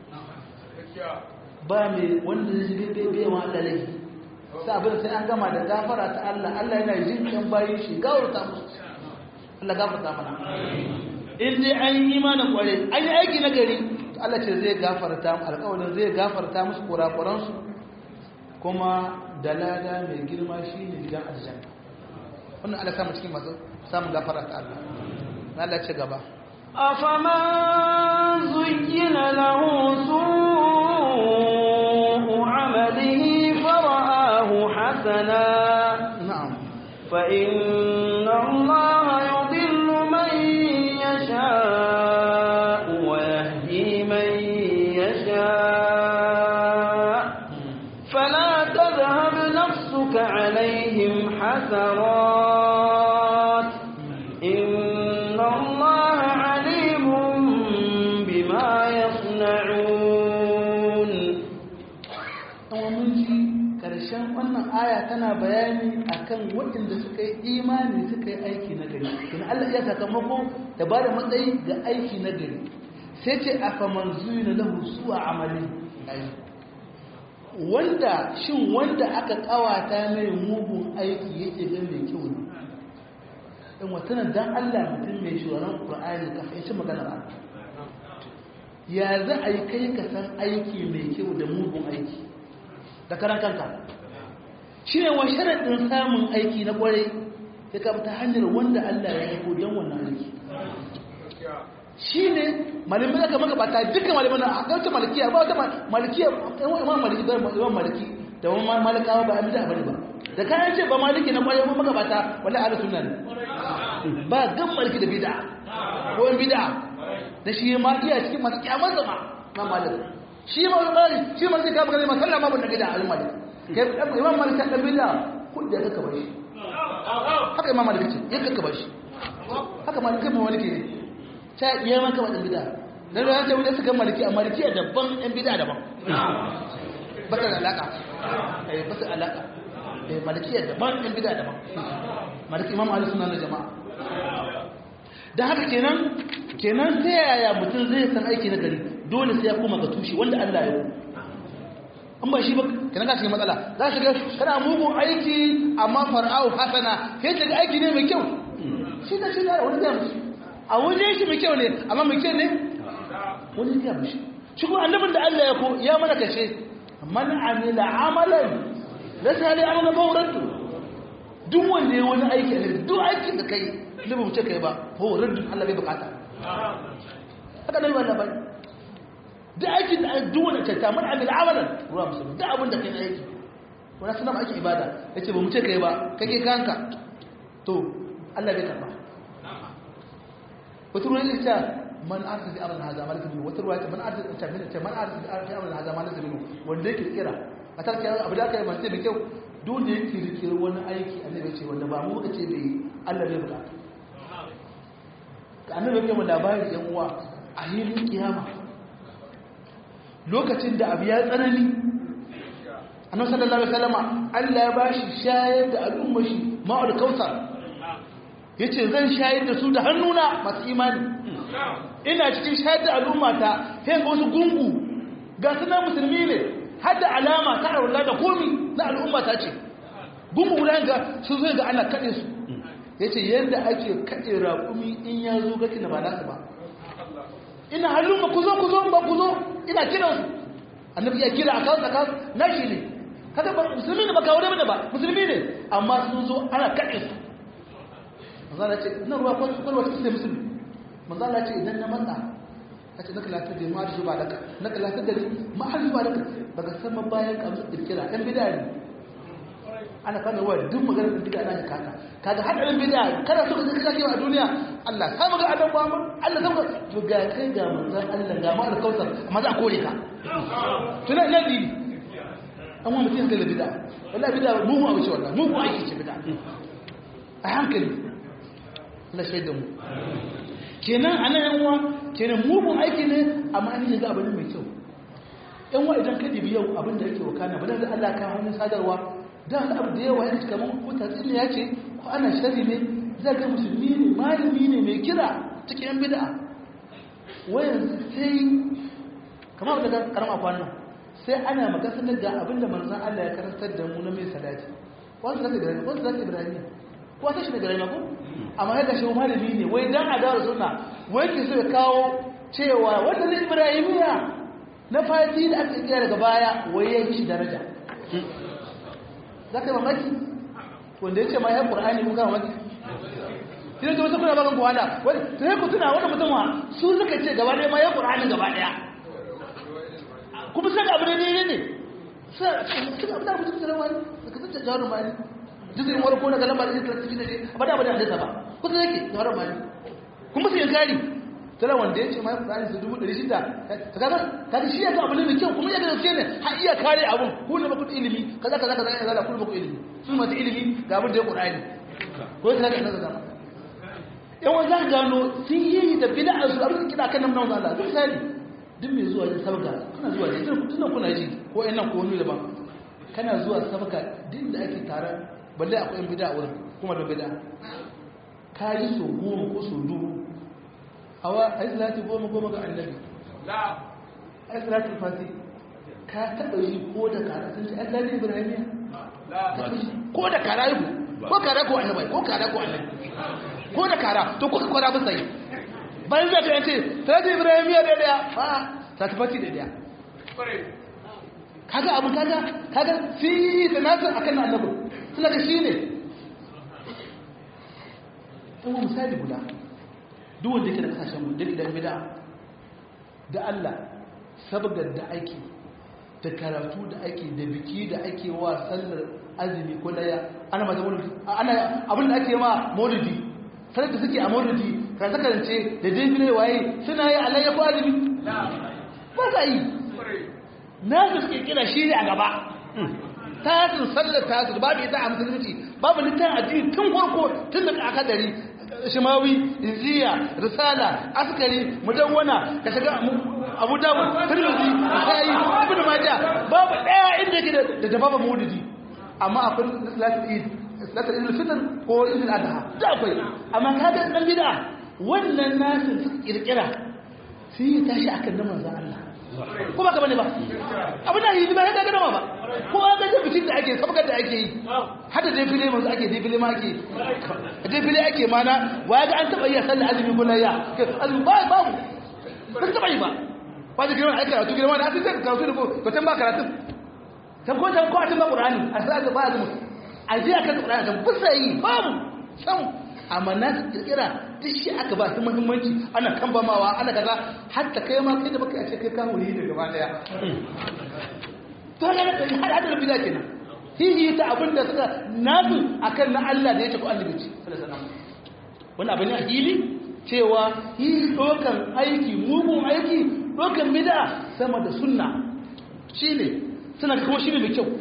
ba mai wanda zai shiga bai bai wa Allah laifi sai abin sai an gama da gafara ta Allah Allah yana jin kan bayin shi gawarta musu Allah gafarta mana in dai an yi imanin kware an yi aiki na gari Allah ce zai gafarta alƙawarin zai gafarta musu kurakuransu kuma da lada mai girma shi ne gidan aljanna wannan Allah samu cikin masu samun gafara ta Allah na Allah ce gaba أفمن زين له سوء فإن الله يضل من يشاء ويهدي من يشاء فلا تذهب نفسك عليهم حسرات إن الله عليم بما يصنعون kuma mun ji ƙarshen wannan aya tana bayani akan waɗanda suka yi imani suka yi aiki na gari kuma Allah ya sakamako da ba da matsayi ga aiki na gari sai ce a faman zuyi lahu su a amali wanda shin wanda aka kawata mai mugun aiki yake ga mai kyau ne in watanan dan Allah mutum mai shugaban Qur'ani ka fahimci maganar Allah ya za a yi kai ka san aiki mai kyau da mugun aiki da karan kanka shi ne wa sharaɗin samun aiki na ƙwarai ya kama ta hanyar wanda Allah ya haiko don wannan aiki shi ne malamai aka maka bata dukkan malamai na a wata malikiya ba wata malikiya imam maliki da imam maliki da wani malikawa ba a bida bane ba da kayan ce ba maliki na ƙwarai ba maka bata wala ala sunna ne ba gan maliki da bida ko yan bida da shi ma iya cikin masu kyamar zama na maliki shi ma wani ƙari shi ma zai kama gani masalla ma bunda gida al-malik imam malik ta ɗan bida kudi ya kaka bashi haka imam malik ce ya kaka bashi haka malik kai maliki ne ta iya man kama ɗan bida dan da ta wuce suka maliki a maliki daban ɗan bida daban ba ta da alaka eh ba ta da alaka eh maliki daban ɗan bida daban maliki imam ali sunan jama'a da haka kenan kenan ta yaya mutum zai san aiki na gari dole sai ya koma ga tushe wanda Allah ya yi an ba shi ba kenan ka cikin matsala za shi ga kana mugun aiki amma far'au hasana sai ka ga aiki ne mai kyau shi da shi da wani zai mushi a wajen shi mai kyau ne amma mai kyau ne wani zai mushi shi kuma annabin da Allah ya ko ya mana kashe man amila amalan laysa ali amala fawraddu duk wanda ya wani aiki ne duk aikin da kai ne ba mu ce kai ba fawraddu Allah bai bukata haka nan wannan bai da aikin da duk wanda ta tamar amil amalan ruwa musulmi da abin da kai aiki wani suna aikin ibada yace ba mu ce kai ba kake kanka to Allah bai karba wata ruwa ta man arsa fi amal hada malaka bin wata ruwa ta man arsa ta min ta man arsa fi amal hada malaka bin wanda yake kira a tarki abu da kai mace mai kyau duk da yake rikir wani aiki annabi ce wanda ba mu kace bai Allah bai bukata ka annabi yake mu labarin yan uwa a hilin kiyama lokacin da abu ya tsanani annabi sallallahu alaihi wasallama Allah ya bashi shayar da al'ummar shi ma'ul kautsar yace zan shayar da su da hannuna masu imani ina cikin shayar da al'ummata sai ga wasu gungu ga suna musulmi ne har da alama ta arwala da komi na al'ummata ce gungu guda ga su zo ga ana kade su yace yanda ake kade raƙumi in ya zo gaki na ba nasu ba ina halin ku zo ku zo ba ku zo ina kiran su annabi ya kira akan akan nashi ne kada ba musulmi ne ba kawo da ba musulmi ne amma sun zo ana kade su manzo Allah ce ina ruwa ko ko wata sai musulmi manzo Allah ce idan na matsa kace naka lafiya da ma da ba daka naka lafiya da ma har ba daka daga sama bayan ka musu kirkira dan bid'a ne ana kana wa duk maganar bid'a na kaka kaga hadarin bid'a kada so ka kake a duniya Allah ka ga adam ba mu Allah ka ga to ga kai ga manzon Allah ga ma alkautar amma za a kore ka tuna ina dini amma mutum da bid'a wallahi bid'a mu mu abuce wallahi mu mu aiki ce bid'a a hankali Allah shaida mu kenan anan yan uwa kenan mugun aiki ne amma an yi ga abin mai kyau yan uwa idan ka dibi yau abin da yake wakana ba da Allah ka hannun sadarwa da wani abu da yawa ya cika mun ko tatsini ya ce ko ana shari ne zai ga musulmi ne malami ne mai kira cikin yan bid'a wayan sai kamar da karama kwanan sai ana magana da abin da manzon Allah ya karantar da mu na mai salati wasu zaka ibrahim wasu zaka ibrahim ko ta shi da ibrahim ko amma yadda shi malami ne wai dan adawa sunna wai ke so ya kawo cewa wanda ne ibrahimiya na fati da aka kira daga baya wai ya yi shi daraja za ka yi mamaki wanda ya ce ma ya ƙur'ani kuka mamaki idan ta wasu kuna bakan kuwada ta yi kutuna wanda mutum wa su suka ce gaba ɗaya ma ya ƙur'ani gaba ɗaya kuma sai ga abu da ne ne suka abu da mutum da wani suka zata jawarin mani jikin warko na galamba da jikin cikin shi ba da ba da hadisa ba kusa yake da haram mali kuma su yankari tana wanda ya ce ma Qur'ani su dubu ɗari shida ta kaga kaga shi ya ga abu ne mai kyau kuma ya ga gaske ne har iya kare abun ku ne baku ilimi kaza kaza kaza ya zala ku baku ilimi su masu ilimi ga abin da ya Qur'ani ko ta ga kaza kaza yan wanda za gano sun yi da bid'a su abin kida kan nan nan Allah duk misali duk mai zuwa yin sabga kana zuwa ne tun kuna ji ko ƴan nan ko wani daban kana zuwa sabga din da ake tare balle akwai yan bid'a wurin kuma da bid'a ka yi so goma ko so dubu awa ai salati goma goma ga annabi ai salati fati ka taɓa yi ko da kara sun ce ai salati ibrahimiya ko da kara yi ko kara ko annabi ko kara ko annabi ko da kara to kuka kwara ba sai bayan zaka yace salati ibrahimiya da daya a salati fati da daya kaga abu kaga kaga fi sanatu akan annabi suna da shi ne ɗan misali guda duk wanda yake da kasashen mu da idan bida da Allah sabgar da ake da karatu da ake da biki da ake wa sallar azumi ko daya ana mata maulidi ana abin da ake ma maulidi sanar da suke a maulidi karanta karance da dai waye suna yi alayya ko azumi ba za yi na su suke kira shi ne a gaba tasir sallar tasir babu ita a musulunci babu littafin addini tun farko tun da aka dari shimawi inziya risala askari mudawwana ka shiga abu dawud tirmidhi sai ibn majah babu daya inda yake da dababa maulidi amma akwai salatul eid salatul eid fitr ko eid al-adha da akwai amma kaga dan bid'a wannan nasu suka kirkira sai tashi akan nan manzo Allah ko ba ka bane ba abin da yi ba ya ga dama ba ko ga da bikin da ake sabgar da ake yi hada dai fili manzo ake dai fili ma ake dai fili ake mana waya ga an taba yi sallar azumi ko layya azumi ba ba ba taba yi ba ba da girman aikata to girman da ake sai karatu da ko ko tan ba karatu tan ko tan ko tan ba qur'ani a sai ga ba azumi a ji akan qur'ani tan bisa yi babu sam amma na kirkira duk shi aka ba su muhimmanci ana kambamawa ana kaza hatta kai ma kai da baka ce kai ka wuri da gaba daya to ga da har hadar bid'a kenan hihi ta abin da suka nasu akan na Allah da ya ce ko annabi ce sallallahu alaihi wasallam wannan abin ne a hili cewa hi dokan aiki mugun aiki dokan bid'a sama da sunna shine suna kuma shine mai kyau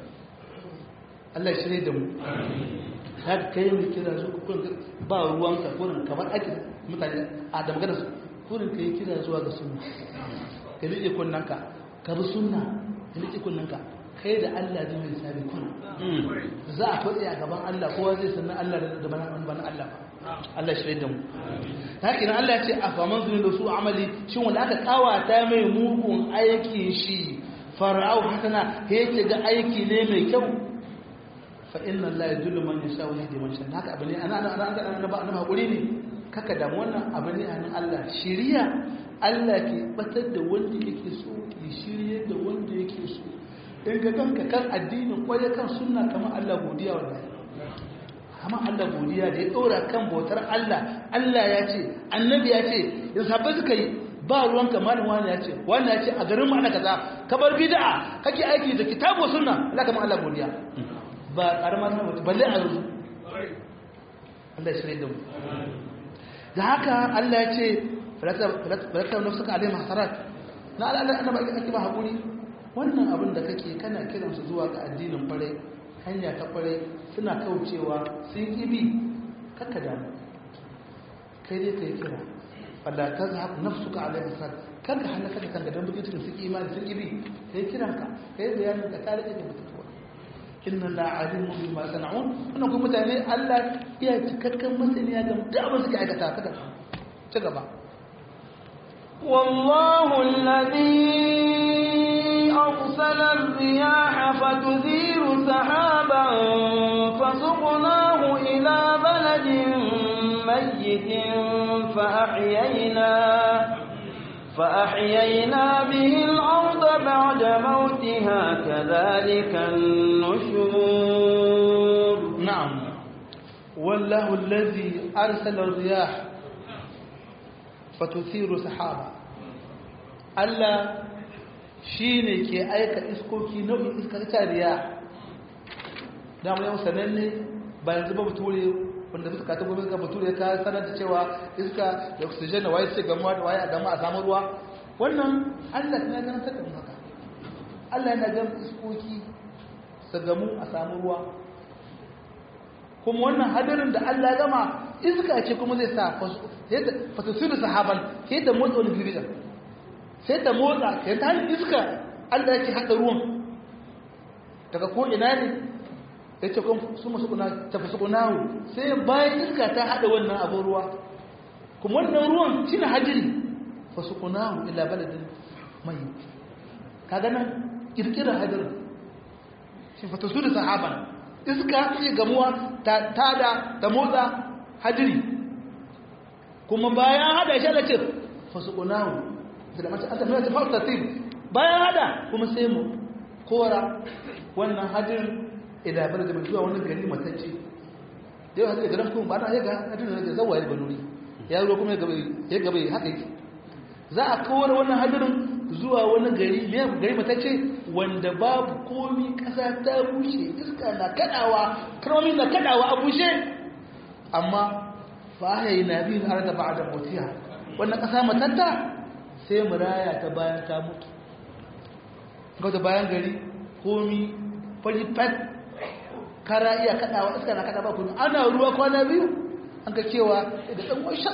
Allah ya shirye da mu har kai mu kira su kun ba ruwanka kurin kamar ake mutane a da magana su kurin kai kira zuwa ga sunna ka rike kunnanka ka bi sunna ka rike kunnanka kai da Allah zai mai sabi kun za a faɗi a gaban Allah kowa zai sanna Allah da bana bana Allah Allah shirye da mu haka nan Allah ya ce a faman zuni da su amali shin wanda aka kawata mai mugun aikin shi fara'au hasana yake ga aiki ne mai kyau fa inna Allah ya dullu man yasha wa yahdi man yasha haka abu ne ana ana ana ana ba ana hakuri ne kaka da wannan abu ne an Allah shiriya Allah ke batar da wanda yake so ya shirye da wanda yake so in ga kanka kan addinin kwaye kan sunna kamar Allah godiya wallahi kamar Allah godiya da ya dora kan bautar Allah Allah ya ce annabi ya ce ya sabbai suka yi ba ruwan kamalin wani ya ce wani ya ce a garin mu ana kaza kabar bid'a kake aiki da kitabu sunna Allah kamar Allah godiya ba karamar mutu balle a yanzu Allah ya shirya da mu da haka Allah ya ce falatar na suka alai masarat na Allah ana ba ake ba haƙuri wannan abin da kake kana kiransu zuwa ga addinin kwarai hanya ta kwarai suna kaucewa sun ibi kakka damu kai dai kai kira falla ta zahab nafsuka alai masarat kanka halaka da kanka don bukin cikin suke imani sun ibi kai kiranka kai bayanin ka tare da mutuwa inna la alimu bima sana'un wannan kuma mutane Allah ya cikakken masaniya da duk abin suke aikata kada ci gaba والله الذي أرسل الرياح فتثير سحابا فسقناه إلى بلد ميت فأحيينا فأحيينا به الأرض بعد موتها كذلك النشور نعم والله الذي أرسل الرياح فتثير سحابا ألا shine ke aika iskoki nau'in iskar riya da mu yau sananne ba yanzu ba bature wanda suka ta gobe ka bature ka sanar da cewa iska da oxygen da waye sai gamuwa da waye a gama a samu ruwa wannan Allah ya ganin ta kan haka Allah yana ga iskoki su gamu a samu ruwa kuma wannan hadarin da Allah ya gama iska ce kuma zai sa fasasiru sahaban sai ta motsa wani girgizar sai ta motsa sai ta hanyar iska Allah yake haɗa ruwan daga ko ina ne ya ce kuma su masu kuna tafi su kunawo sai bayan iska ta haɗa wannan abin ruwa kuma wannan ruwan shi na hajjiri fa su kunawo ila baladin mai ka ganin ƙirƙirar hadirin shi fata su da sahaban iska ce gamuwa ta tada ta motsa hajjiri kuma bayan hada shi ala ce fa su kunawo da mace an tafiya ta fauta bayan hada kuma sai mu kora wannan hajjirin ila bala da mai zuwa wani gari matacce da yau hajji garin kuma ba na yaga hajjirin da zawa ya banuri ya ruwa kuma ya gaba ya haka yake za a kawar wannan hajjirin zuwa wani gari gari matacce wanda babu komi kasa ta bushe iska na kadawa kalmomi na kadawa a bushe amma fa ya yi na biyu har da ba da motiya wannan kasa matatta sai mu raya ta bayan ta mutu ga bayan gari komi fari fat kara iya kadawa iska na kada ba kuma ana ruwa kwana biyu an ka cewa da dan washa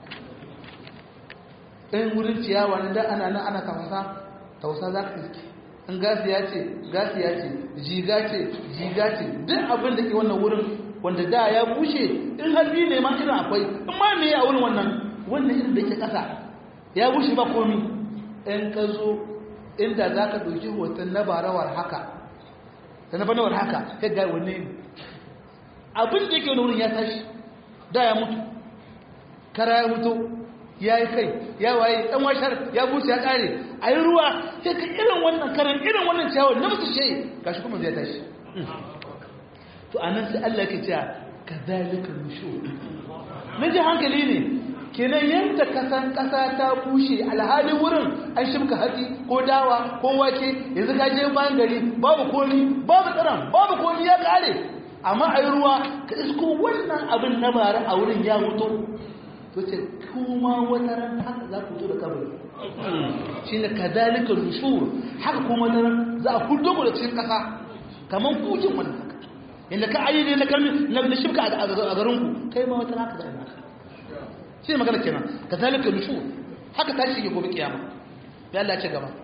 ɗayan wurin ciyawa na da ana nan ana tafasa tausa za ka iske in gasi ya ce gasi ya ce jiga ce jiga ce duk abin da ke wannan wurin wanda da ya bushe in halbi ne ma irin akwai in ma me a wurin wannan wannan irin da ke ƙasa ya bushe ba komi in ka zo inda za ka ɗauki hoton na barawar haka da na banawar haka ya ga wanne ne abin da yake wani wurin ya tashi da ya mutu kara ya mutu ya yi kai ya waye ɗan washar ya buce ya ƙare a yi ruwa sai ka irin wannan karan irin wannan ciyawar na musu shayi gashi kuma zai tashi to a nan sai Allah ke cewa ka zalika nushu na ji hankali ne kenan yadda kasan ƙasa ta bushe alhalin wurin an shimka hatsi ko dawa ko wake yanzu ka je bayan gari babu komi babu tsiran babu komi ya ƙare amma a yi ruwa ka isko wannan abin na bara a wurin ya wuto to ce kuma wata ran haka za ku to da kabari shi ne ka dalika rushur haka kuma wata ran za a hudo ku da cikin ƙasa kamar kukin wannan haka inda ka ayyade na kalmi na shimka a garinku kai ma wata ran haka za a yi shi ne magana kenan ka zalika nushu haka tashi ke gobe kiyama ya Allah ce gaba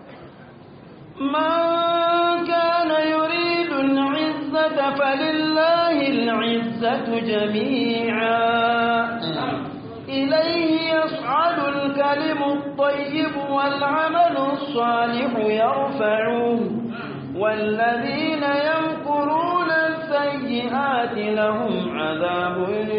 من كان يريد العزة فلله العزة جميعا إليه يصعد الكلم الطيب والعمل الصالح يرفعه والذين يمكرون السيئات لهم عذاب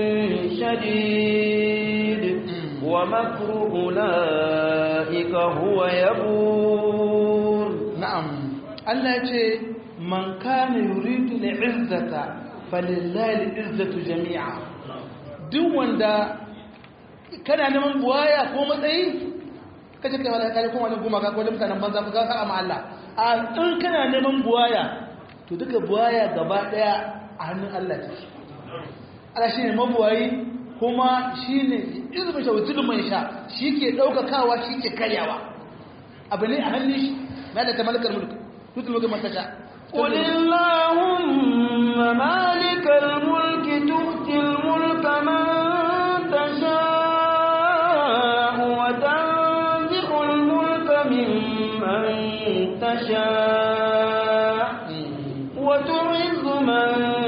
شديد ومكر أولئك هو يبور نعم الله يقول من كان يريد العزة فلله العزة جميعا duk wanda kana neman buwaya ko matsayi kace kai wala kai kuma wani goma ka ko mutanen banza ka ka amma Allah a in kana neman buwaya to duka buwaya gaba daya a hannun Allah take Allah shine mabuwayi kuma shi ne izinin shawutulun mai sha shi ke ɗaukakawa shi ke karyawa abu ne a hannun shi na da ta malakar mulki tutul mulki mata sha قل اللهم مالك الملك تؤتي الملك من تشاء وتنزع الملك ممن تشاء وتعز من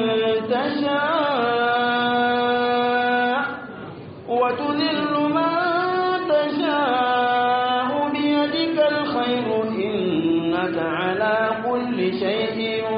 تشاء وتذل من تشاء بيدك الخير إنك على كل شيء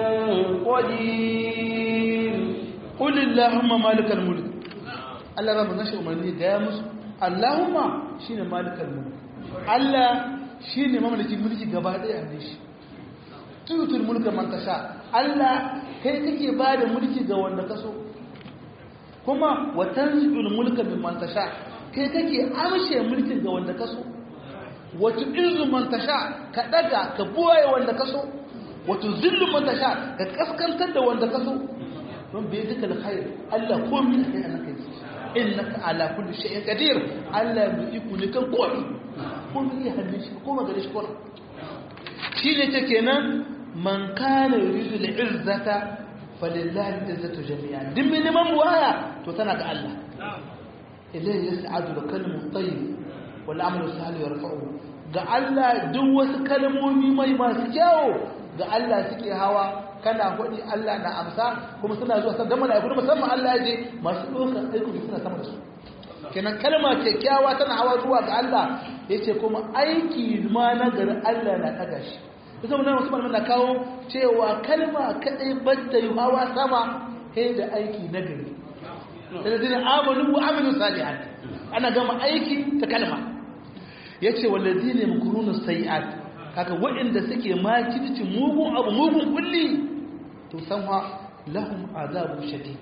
قدير قل اللهم مالك الملك Allah ba mu nashi umarni da ya musu Allahumma shine malikal mulk Allah shine mamalikin mulki gaba daya ne shi tutul mulka man tasha Allah kai kake ba da mulki ga wanda ka so kuma wa tanzilul mulka mimman tasha kai kake amshe mulkin ga wanda ka so wa tu'izzu man tasha ka daga ka buwaye wanda ka so wa tuzillu man tasha ka kaskantar da wanda ka so don bai duka alkhair Allah ko min kai an kai innaka ala kulli shay'in qadir Allah mai iko ne kan komai ko min ya hannun shi ko magana shi ko shi ne ta kenan man kana yuridu al-izzata falillahi al-izzatu jami'an din min man waya to tana ga Allah ilayhi yas'adu al-kalimu at-tayyib wal 'amalu salih yarfa'u ga Allah duk wasu kalmomi mai masu kyawu ga Allah suke hawa kana hudi Allah na amsa kuma suna zuwa san da malaiku musamman Allah ya je masu dokar aiki suna sama da su kenan kalma kyakkyawa tana hawa zuwa ga Allah yace kuma aiki ma na gari Allah na daga shi kusa mun wasu malaman na kawo cewa kalma kadai banda yi hawa sama sai da aiki na gari da dinin amalu wa amilu salihat ana gama aiki ta kalma yace walladine mukuruna sayiat kaga waɗanda suke makirci mugun abu mugun kulli to san wa lahum azabu shadid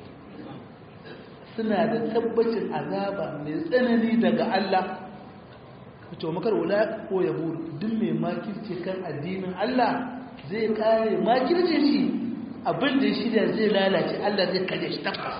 suna da tabbacin azaba mai tsanani daga Allah to makar wala ko yahud duk mai makirci kan addinin Allah zai kare makircin shi abin da shi da zai lalace Allah zai kare shi tabbas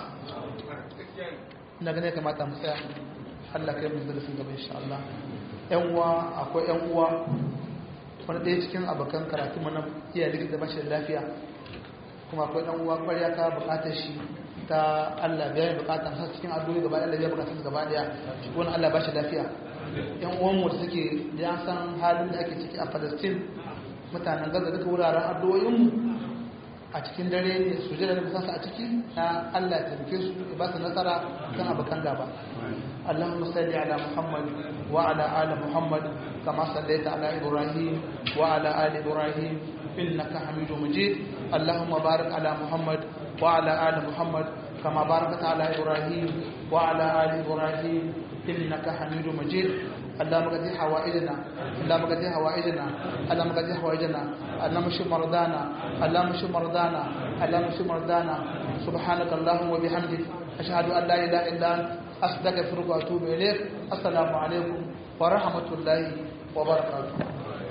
ina ganin kamata mu tsaya Allah kai mu darasin gaba insha Allah yan uwa akwai yan uwa wani ɗaya cikin abokan karatu mana iya likita bashi da lafiya kuma akwai ɗan uwa ƙwarya ta buƙatar shi ta Allah biya buƙatar sa cikin addu'o'i gaba ɗaya biya buƙatar gaba ɗaya wani Allah bashi lafiya yan uwan mu da suke da san halin da ake ciki a Palestine mutanen Gaza duka wuraren addu'o'in mu a cikin dare ne su jira da musansa a ciki na Allah ya taimake su ya ba su nasara kan abokan gaba اللهم صل على محمد وعلى آل محمد كما صليت على إبراهيم وعلى آل إبراهيم إنك حميد مجيد اللهم بارك على محمد وعلى آل محمد كما باركت على إبراهيم وعلى آل إبراهيم إنك حميد مجيد اللهم قد حوائجنا اللهم قد حوائجنا اللهم قد حوائجنا اللهم اشف مرضانا اللهم اشف مرضانا اللهم اشف مرضانا سبحانك اللهم وبحمدك أشهد أن لا إله إلا أنت أستغفرك وأتوب إليك السلام عليكم ورحمة الله وبركاته